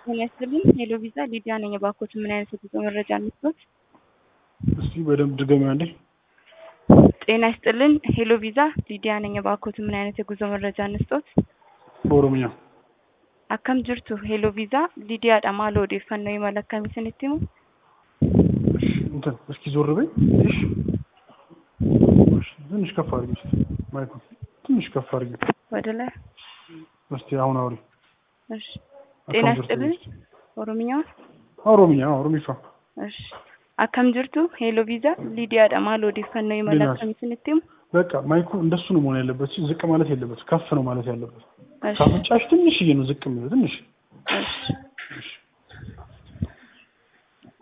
ጤና ይስጥልኝ ሄሎ ቪዛ ሊዲያ ነኝ። እባክዎት ምን አይነት የጉዞ መረጃ እንስጦት? እስቲ በደንብ ድገሚ አንዴ። ጤና ይስጥልን ሄሎ ቪዛ ሊዲያ ነኝ። እባክዎት ምን አይነት የጉዞ መረጃ እንስጦት? በኦሮምኛ akkam jirtu ሄሎ ቪዛ lidiyaadha maal odeeffannoo imala akkamii isinitti himu እንትን እስኪ ዞር በይ እሺ። እሺ፣ ትንሽ ከፍ አድርጊ እስኪ ማይኩን ትንሽ ከፍ አድርጊ ወደ ላይ እስቲ። አሁን አውሪ። እሺ ጤና akkam jirtu ይስጥልን ኦሮምኛውን ኦሮምኛ ኦሮሚፋ እሺ akkam jirtu ሄሎ ቪዛ lidiyaadha maal odeeffannoo imala ሊናስ። akkamii isinitti himu በቃ ማይኩ እንደሱ ነው መሆን ያለበት። እሺ፣ ዝቅ ማለት የለበት ከፍ ነው ማለት ያለበት። እሺ ካፍንጫሽ ትንሽዬ ነው ዝቅ የሚለው ትንሽ። እሺ እሺ